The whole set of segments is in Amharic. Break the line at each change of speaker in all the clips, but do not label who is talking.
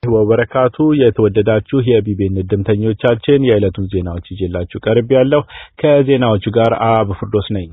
ወበረካቱ የተወደዳችሁ የቢቢኤን እድምተኞቻችን የዕለቱን ዜናዎች ይዤላችሁ ቀርብ ያለው ከዜናዎቹ ጋር አብ ፍርዶስ ነኝ።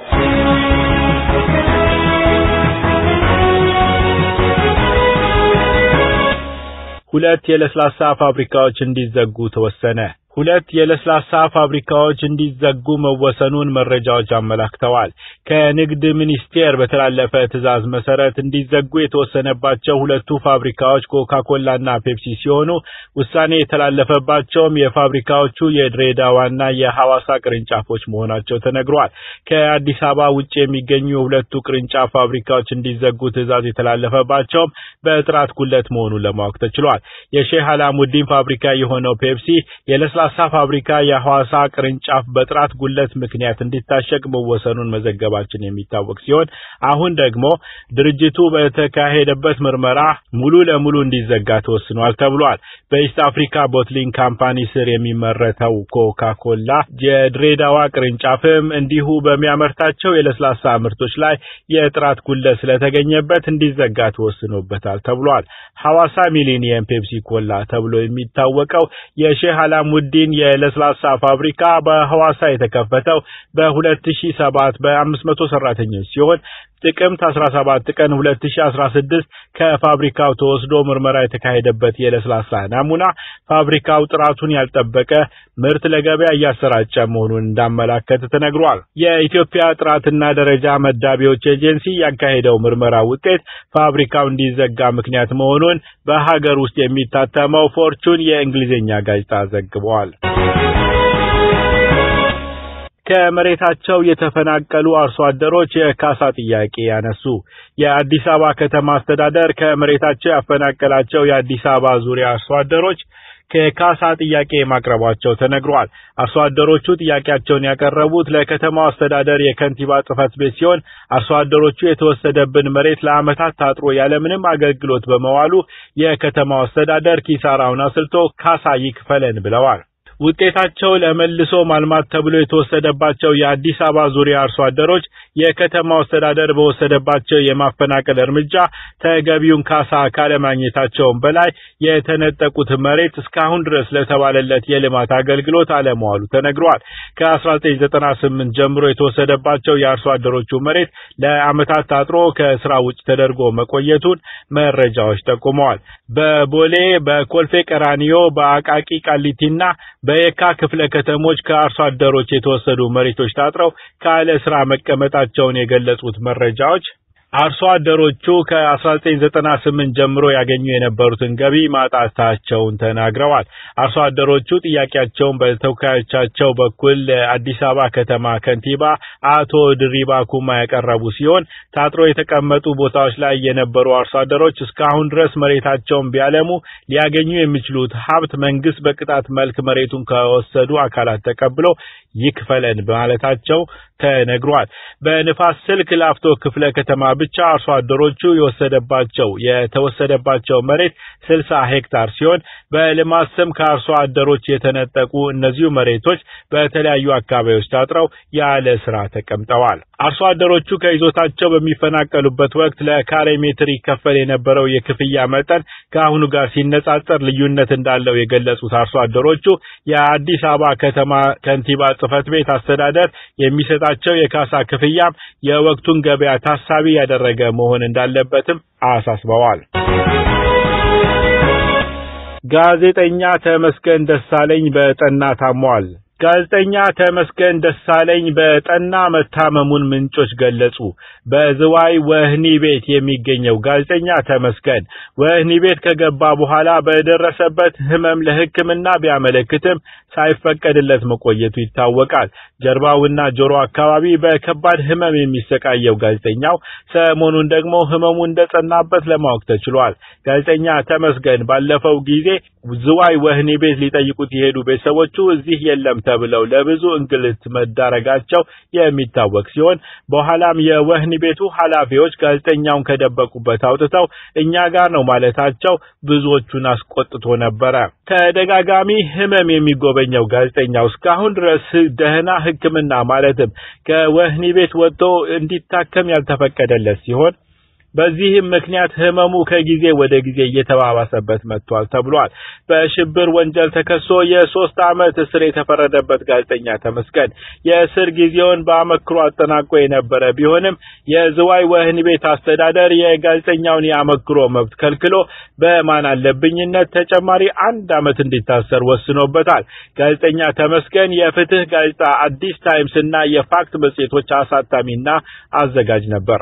ሁለት የለስላሳ ፋብሪካዎች እንዲዘጉ ተወሰነ። ሁለት የለስላሳ ፋብሪካዎች እንዲዘጉ መወሰኑን መረጃዎች አመላክተዋል። ከንግድ ሚኒስቴር በተላለፈ ትዕዛዝ መሰረት እንዲዘጉ የተወሰነባቸው ሁለቱ ፋብሪካዎች ኮካኮላና ፔፕሲ ሲሆኑ ውሳኔ የተላለፈባቸውም የፋብሪካዎቹ የድሬዳዋና የሐዋሳ ቅርንጫፎች መሆናቸው ተነግሯል። ከአዲስ አበባ ውጭ የሚገኙ የሁለቱ ቅርንጫፍ ፋብሪካዎች እንዲዘጉ ትዕዛዝ የተላለፈባቸውም በጥራት ጉለት መሆኑን ለማወቅ ተችሏል። የሼህ አላሙዲን ፋብሪካ የሆነው ፔፕሲ የለስላ ሳ ፋብሪካ የሐዋሳ ቅርንጫፍ በጥራት ጉለት ምክንያት እንዲታሸግ መወሰኑን መዘገባችን የሚታወቅ ሲሆን አሁን ደግሞ ድርጅቱ በተካሄደበት ምርመራ ሙሉ ለሙሉ እንዲዘጋ ተወስኗል ተብሏል። በኢስት አፍሪካ ቦትሊንግ ካምፓኒ ስር የሚመረተው ኮካ ኮላ የድሬዳዋ ቅርንጫፍም እንዲሁ በሚያመርታቸው የለስላሳ ምርቶች ላይ የጥራት ጉለት ስለተገኘበት እንዲዘጋ ተወስኖበታል ተብሏል። ሐዋሳ ሚሊኒየም ፔፕሲ ኮላ ተብሎ የሚታወቀው የሼህ አላሙዲ ዲን የለስላሳ ፋብሪካ በሐዋሳ የተከፈተው በ2007 በ500 ሰራተኞች ሲሆን ጥቅምት 17 ቀን 2016 ከፋብሪካው ተወስዶ ምርመራ የተካሄደበት የለስላሳ ናሙና ፋብሪካው ጥራቱን ያልጠበቀ ምርት ለገበያ እያሰራጨ መሆኑን እንዳመላከተ ተነግሯል። የኢትዮጵያ ጥራትና ደረጃ መዳቢዎች ኤጀንሲ ያካሄደው ምርመራ ውጤት ፋብሪካው እንዲዘጋ ምክንያት መሆኑን በሀገር ውስጥ የሚታተመው ፎርቹን የእንግሊዝኛ ጋዜጣ ዘግቧል። ከመሬታቸው የተፈናቀሉ አርሶ አደሮች የካሳ ጥያቄ ያነሱ። የአዲስ አበባ ከተማ አስተዳደር ከመሬታቸው ያፈናቀላቸው የአዲስ አበባ ዙሪያ አርሶ አደሮች ከካሳ ጥያቄ ማቅረባቸው ተነግሯል። አርሶ አደሮቹ ጥያቄያቸውን ያቀረቡት ለከተማው አስተዳደር የከንቲባ ጽሕፈት ቤት ሲሆን አርሶ አደሮቹ የተወሰደብን መሬት ለዓመታት ታጥሮ ያለምንም አገልግሎት በመዋሉ የከተማው አስተዳደር ኪሳራውን አስልቶ ካሳ ይክፈለን ብለዋል። ውጤታቸው ለመልሶ ማልማት ተብሎ የተወሰደባቸው የአዲስ አበባ ዙሪያ አርሶ አደሮች የከተማው አስተዳደር በወሰደባቸው የማፈናቀል እርምጃ ተገቢውን ካሳ ካለማግኘታቸውም በላይ የተነጠቁት መሬት እስካሁን ድረስ ለተባለለት የልማት አገልግሎት አለመዋሉ ተነግሯል። ከ1998 ጀምሮ የተወሰደባቸው የአርሶ አደሮቹ መሬት ለዓመታት ታጥሮ ከስራ ውጭ ተደርጎ መቆየቱን መረጃዎች ጠቁመዋል። በቦሌ፣ በኮልፌ ቀራኒዮ፣ በአቃቂ ቃሊቲና በየካ ክፍለ ከተሞች ከአርሶ አደሮች የተወሰዱ መሬቶች ታጥረው ካለ ስራ መቀመጣቸውን የገለጹት መረጃዎች አርሶ አደሮቹ ከ1998 ጀምሮ ያገኙ የነበሩትን ገቢ ማጣታቸውን ተናግረዋል። አርሶ አደሮቹ ጥያቄያቸውን በተወካዮቻቸው በኩል አዲስ አበባ ከተማ ከንቲባ አቶ ድሪባ ኩማ ያቀረቡ ሲሆን ታጥሮ የተቀመጡ ቦታዎች ላይ የነበሩ አርሶ አደሮች እስካሁን ድረስ መሬታቸውን ቢያለሙ ሊያገኙ የሚችሉት ሀብት መንግስት በቅጣት መልክ መሬቱን ከወሰዱ አካላት ተቀብሎ ይክፈለን በማለታቸው ተነግሯል። በንፋስ ስልክ ላፍቶ ክፍለ ከተማ ብቻ አርሶ አደሮቹ የወሰደባቸው የተወሰደባቸው መሬት 60 ሄክታር ሲሆን በልማት ስም ከአርሶ አደሮች የተነጠቁ እነዚሁ መሬቶች በተለያዩ አካባቢዎች ታጥረው ያለ ስራ ተቀምጠዋል። አርሶ አደሮቹ ከይዞታቸው በሚፈናቀሉበት ወቅት ለካሬ ሜትር ይከፈል የነበረው የክፍያ መጠን ከአሁኑ ጋር ሲነጻጸር ልዩነት እንዳለው የገለጹት አርሶ አደሮቹ የአዲስ አበባ ከተማ ከንቲባ ጽሕፈት ቤት አስተዳደር የሚሰጣቸው የካሳ ክፍያም የወቅቱን ገበያ ታሳቢ ያደረገ መሆን እንዳለበትም አሳስበዋል። ጋዜጠኛ ተመስገን ደሳለኝ በጠና ታሟል። ጋዜጠኛ ተመስገን ደሳለኝ በጠና መታመሙን ምንጮች ገለጹ። በዝዋይ ወህኒ ቤት የሚገኘው ጋዜጠኛ ተመስገን ወህኒ ቤት ከገባ በኋላ በደረሰበት ሕመም ለሕክምና ቢያመለክትም ሳይፈቀድለት መቆየቱ ይታወቃል። ጀርባውና ጆሮ አካባቢ በከባድ ሕመም የሚሰቃየው ጋዜጠኛው ሰሞኑን ደግሞ ሕመሙ እንደጸናበት ለማወቅ ተችሏል። ጋዜጠኛ ተመስገን ባለፈው ጊዜ ዝዋይ ወህኒ ቤት ሊጠይቁት የሄዱ ቤተሰቦቹ እዚህ የለም ተብለው ለብዙ እንግልት መዳረጋቸው የሚታወቅ ሲሆን በኋላም የወህኒ ቤቱ ኃላፊዎች ጋዜጠኛውን ከደበቁበት አውጥተው እኛ ጋር ነው ማለታቸው ብዙዎቹን አስቆጥቶ ነበረ። ተደጋጋሚ ህመም የሚጎበኘው ጋዜጠኛው እስካሁን ድረስ ደህና ሕክምና ማለትም ከወህኒ ቤት ወጥቶ እንዲታከም ያልተፈቀደለት ሲሆን በዚህም ምክንያት ህመሙ ከጊዜ ወደ ጊዜ እየተባባሰበት መጥቷል ተብሏል። በሽብር ወንጀል ተከሶ የሶስት ዓመት እስር የተፈረደበት ጋዜጠኛ ተመስገን የእስር ጊዜውን በአመክሮ አጠናቆ የነበረ ቢሆንም የዝዋይ ወህኒ ቤት አስተዳደር የጋዜጠኛውን የአመክሮ መብት ከልክሎ በማን አለብኝነት ተጨማሪ አንድ ዓመት እንዲታሰር ወስኖበታል። ጋዜጠኛ ተመስገን የፍትህ ጋዜጣ አዲስ ታይምስ እና የፋክት መጽሔቶች አሳታሚና አዘጋጅ ነበር።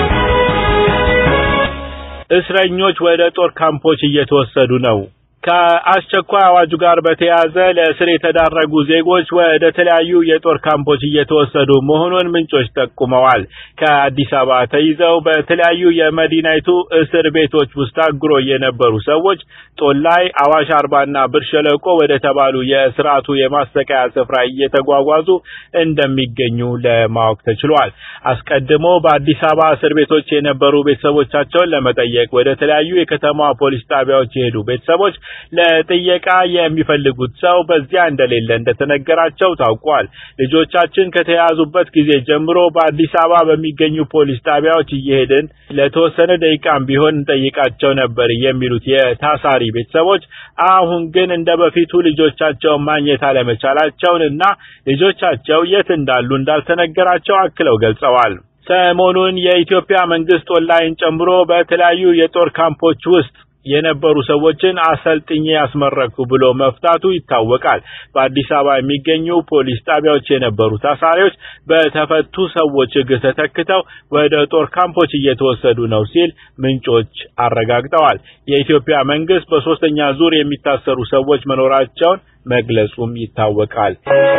እስረኞች ወደ ጦር ካምፖች እየተወሰዱ ነው። ከአስቸኳይ አዋጁ ጋር በተያያዘ ለእስር የተዳረጉ ዜጎች ወደ ተለያዩ የጦር ካምፖች እየተወሰዱ መሆኑን ምንጮች ጠቁመዋል። ከአዲስ አበባ ተይዘው በተለያዩ የመዲናይቱ እስር ቤቶች ውስጥ ታግሮ የነበሩ ሰዎች ጦላይ፣ አዋሽ አርባና ብር ሸለቆ ወደ ተባሉ የስርዓቱ የማሰቃያ ስፍራ እየተጓጓዙ እንደሚገኙ ለማወቅ ተችሏል። አስቀድሞ በአዲስ አበባ እስር ቤቶች የነበሩ ቤተሰቦቻቸውን ለመጠየቅ ወደ ተለያዩ የከተማ ፖሊስ ጣቢያዎች የሄዱ ቤተሰቦች ለጥየቃ የሚፈልጉት ሰው በዚያ እንደሌለ እንደተነገራቸው ታውቋል። ልጆቻችን ከተያዙበት ጊዜ ጀምሮ በአዲስ አበባ በሚገኙ ፖሊስ ጣቢያዎች እየሄድን ለተወሰነ ደቂቃም ቢሆን እንጠይቃቸው ነበር የሚሉት የታሳሪ ቤተሰቦች አሁን ግን እንደ በፊቱ ልጆቻቸውን ማግኘት አለመቻላቸውን እና ልጆቻቸው የት እንዳሉ እንዳልተነገራቸው አክለው ገልጸዋል። ሰሞኑን የኢትዮጵያ መንግስት ኦንላይን ጨምሮ በተለያዩ የጦር ካምፖች ውስጥ የነበሩ ሰዎችን አሰልጥኜ ያስመረኩ ብሎ መፍታቱ ይታወቃል። በአዲስ አበባ የሚገኙ ፖሊስ ጣቢያዎች የነበሩ ታሳሪዎች በተፈቱ ሰዎች እግር ተተክተው ወደ ጦር ካምፖች እየተወሰዱ ነው ሲል ምንጮች አረጋግጠዋል። የኢትዮጵያ መንግስት በሶስተኛ ዙር የሚታሰሩ ሰዎች መኖራቸውን መግለጹም ይታወቃል።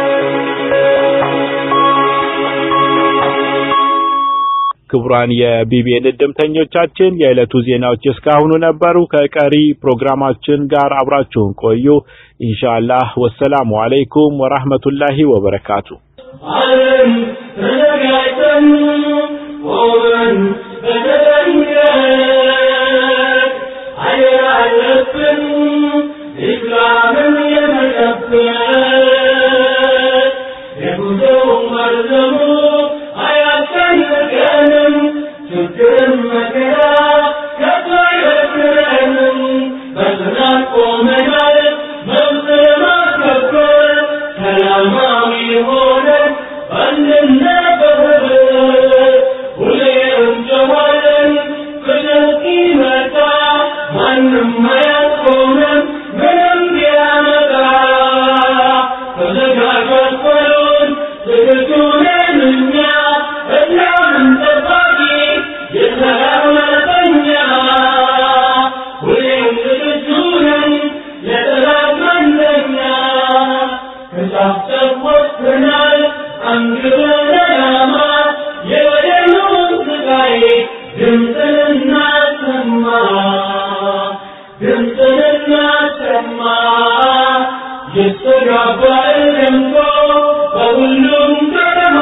ክቡራን የቢቢኤን እድምተኞቻችን የዕለቱ ዜናዎች እስካሁኑ ነበሩ። ከቀሪ ፕሮግራማችን ጋር አብራችሁን ቆዩ። ኢንሻአላህ። ወሰላሙ አለይኩም ወራህመቱላሂ ወበረካቱ።
ዓለም ተዘጋጅተን ቆመን በተጠንቀቅ አደራ አለብን ኢስላምን የመጠበቅ የጉዞው መርዘሙ አያስጨንቀንም ችግርን መከራ ከቶ አይበግረንም በጽናት ቆመናል መብት ለማስከበር ሰላማዊ ሆነን አንድነት በህብረት ሁሌም እንጮኻለን ፍትህ ሲመጣ ማንም አያስቆመን ምንም ቢያመጣ ተዘጋጇት በሉን ዝግጁ ነን እኛ እስላምን ጠባቂ የሰላም መርጠኛ ሁሌም ዝግጁ ነን ለጠላት መንደኛ ከጫፍ ጫፍ ወጥተናል አንግበን ዓላማ የበደሉን ስቃይ ድምፅን እናሰማ ድምፅን እናሰማ ይስተጋባል ደምቆ በሁሉም ከተማ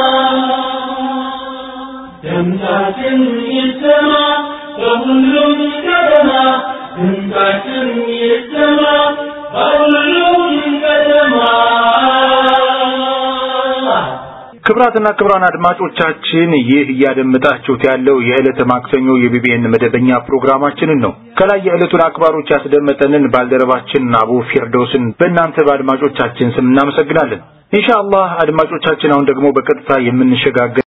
ድምፃችን ይሰማ በሁሉም ከተማ ድምፃችን ይሰማ በሁሉም ከተማ
ክብራትና ክብራን አድማጮቻችን ይህ እያደመጣችሁት ያለው የዕለተ ማክሰኞ የቢቢኤን መደበኛ ፕሮግራማችንን ነው። ከላይ የዕለቱን አክባሮች ያስደመጠንን ባልደረባችን አቡ ፊርዶስን በእናንተ በአድማጮቻችን ስም እናመሰግናለን። ኢንሻአላህ አድማጮቻችን አሁን ደግሞ በቀጥታ የምንሸጋገር